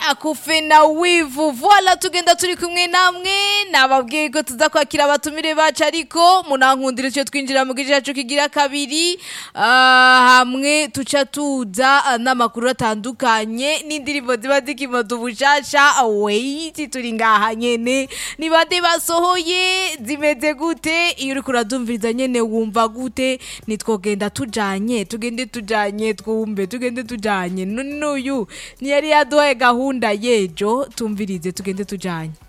akufe na wivu voila tugenda turi kumwe namwe nababwiye ko tuza kwakira abatumire bacu ariko munankundira icyo twinjira mu gice cyacu kigira kabiri Ah, hamwe tuca tuza ah, n'amakuru atandukanye n'indirimbo ziba zikimoda ubushasha weiti turi ngaha nyene ni bande basohoye zimeze gute iyo uriko uradumviriza nyene wumva gute nitwogenda tujanye tugende tujanye twumve tugende tujanye none n'uyu ntiyari yaduhaye gahunda yejo tumvirize tugende tujanye